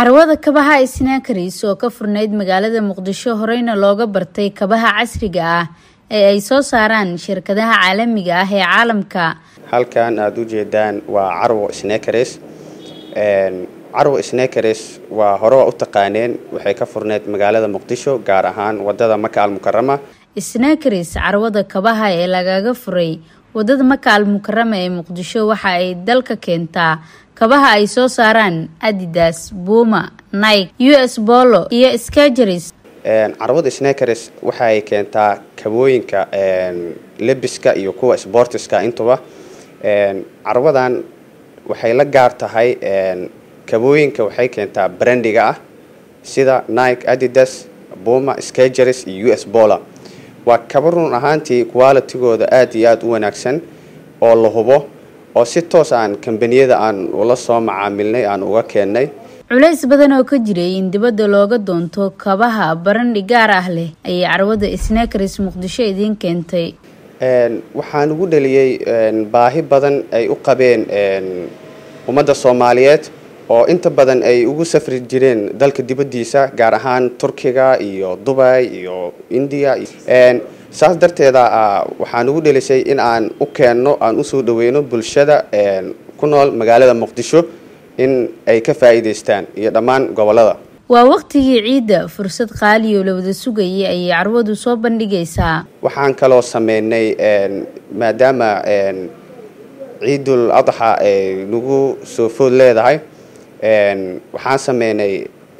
carwada kabaha snaakaris oo ka furnayd magaalada muqdisho horeyna looga bartay kabaha casriga ah ee ay soo saaraan shirkadaha caalamiga ah ee caalamka halkan aada u jeedaan waa carwo snakeres carwo snakeres waa hore waa u taqaaneen waxay ka furneyd magaalada muqdisho gaar ahaan wadada maka almukarama snakeris carwada kabaha ee lagaga furay wadada maka almukarama ee muqdisho waxa ay dalka keentaa kabaha ay soo saaraan adidas buma nike u s bolo iyo scageris carwada snakeres waxa ay keentaa kabooyinka lebiska iyo kuwa sportiska intuba carwadan waxay la gaar tahay kabooyinka waxay keentaa brandiga ah sida nike adidas buma scageris iyo u s bola waa kaba run ahaantii qualitigooda aada iyo aada u wanaagsan oo la hubo oo si toos aan kambaniyada aan ula soo macaamilnay aan uga keennay culays badan oo ka jiray in dibadda looga doonto kabaha barandhi gaar ah leh ayay carwada snakeris muqdisho idiin keentay waxaan ugu dhaliyey baahi badan ay u qabeen ummadda soomaaliyeed oo inta badan ay ugu safri jireen dalka dibaddiisa gaar ahaan turkiga iyo dubay iyo indiya saas darteeda waxaan ugu dhelisay in aan u keenno aan usoo dhaweyno bulshada ku nool magaalada muqdisho in ay ka faa'iidaystaan iyo dhammaan gobolada waa waqtigii ciidda fursad qaaliyo la wada sugayay ayay carwadu soo bandhigaysaa waxaan kaloo sameynay maadaama ciidul adxa ay nagu soo food leedahay waxaan sameynay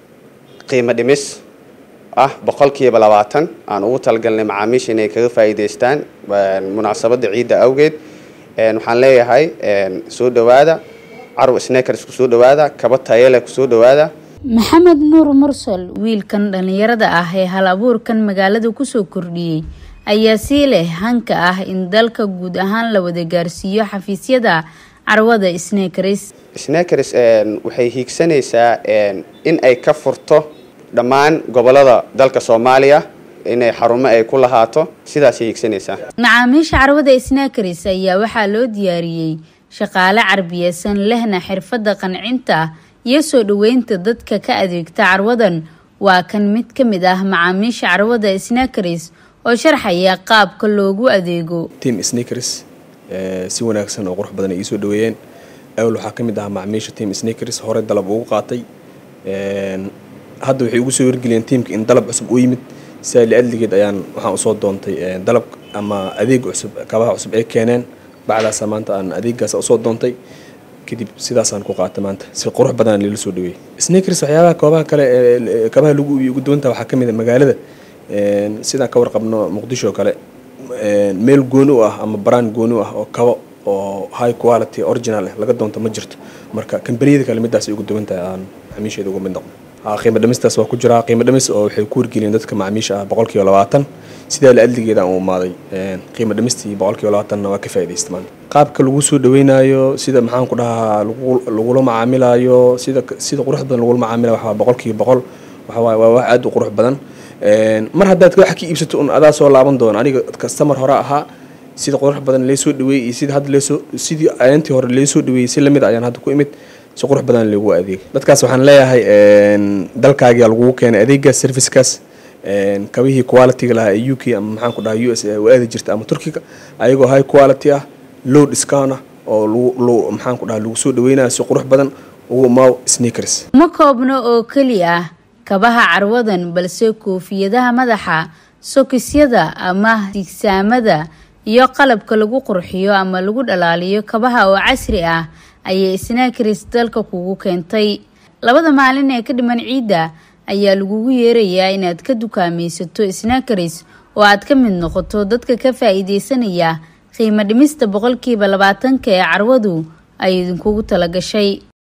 qiimo dhimis ah boqolkiiba labaatan aan ugu talagalnay macaamiisha inay kaga faa'iidaystaan munaasabadda ciidda awgeed waxaan leeyahay soo dhowaada carw snakers kusoo dhowaada kaba tayale kusoo dhowaada maxamed nuur mursal wiilkan dhallinyarada ah ee hal abuurkan magaalada kusoo kordhiyey ayaa sii leh hanka ah in dalka guud ahaan la wada gaarsiiyo xafiisyada carwada snakeris snakeris waxay hiigsanaysaa in ay ka furto dhammaan gobolada dalka soomaaliya inay xarumo ay ku lahaato sidaasay hiigsanaysaa macaamiisha carwada snakeris ayaa waxaa loo diyaariyey shaqaale carbiyeysan lehna xirfadda qancinta iyo soo dhoweynta dadka ka adeegta carwadan waa kan mid ka mid ah macaamiisha carwada snakeris oo sharxaya qaabka loogu adeego team snakeris si wanaagsan oo qurux badan ay iisoo dhaweeyeen awal waxaa ka mid ahaa macaamiisha team snakeris hore dalab ugu qaatay hadda waxay ugu soo wargeliyeen tiimka in dalab cusub u yimid sidaa liadligeed ayaan waxaan usoo doontay dalab ama adeeg cusub kabaha cusub ay keeneen bacdaasa maanta aan adeegaas usoo doontay kadib sidaasaan ku qaata maanta si qurux badan lala soo dhaweeyey snakers waxyaabaha koobaha kale kabaha lagu iibiyo ugu duwanta waxaa ka mid a magaalada sidaan ka warqabno muqdisho oo kale meel gooni u ah ama brand gooni u ah oo kabo oo high quality original ah laga doonto ma jirto marka kambaniyada kale midaas ay ugu duwan tahay aan macaamiisheeda uga mid noqon qiimo dhamistaas waa ku jiraa qiimo dhamis oo waxay ku wargeliyeen dadka macaamiisha ah boqolkiiba labaatan sidaa la adligeeda aan u imaaday qiimo dhamistii boqolkiiba labaatanna waa ka faa'iidaysta maanta qaabka lagu soo dhaweynayo sida maxaan ku dhahaa lagula macaamilayo sida sida qurux badan lagula macaamilayo waxaa boqolkiiba boqol waxawaaye waa wax aada u qurux badan mar haddaad wax ka iibsato un adaa soo laaban doono aniga kastamar hore ahaa sida qurux badan leesoo dhaweeyey iyo sida hadda leesoo sidii ayaantii hore leesoo dhaweeyey si lamid ayaan hadda ku imid si qurux badan lagu adeeg dadkaas waxaan leeyahay dalkaagia lagugu keenay adeegaas servicekaas kabihii quality-ga lahaa ee u k ama maxaan ku dhaha u s u aadi jirta ama turkiga ayagoo high quality ah low discount ah oo maxaan ku dhaha lagu soo dhaweynayo si qurux badan ugu maaw sneakers ma koobno oo keli ah kabaha carwadan balse koofiyadaha madaxa sokisyada ama sigsaamada iyo qalabka lagu qurxiyo ama lagu dhalaaliyo kabaha oo casri ah ayay snakeris dalka kugu keentay labada maalin ee ka dhiman ciidda ayaa lagugu yeerayaa inaad ka dukaamaysato snakeris oo aad ka mid noqoto dadka ka faa'iidaysanaya qiimo dhimista boqolkiiba labaatanka ee carwadu ay idinkugu tala gashay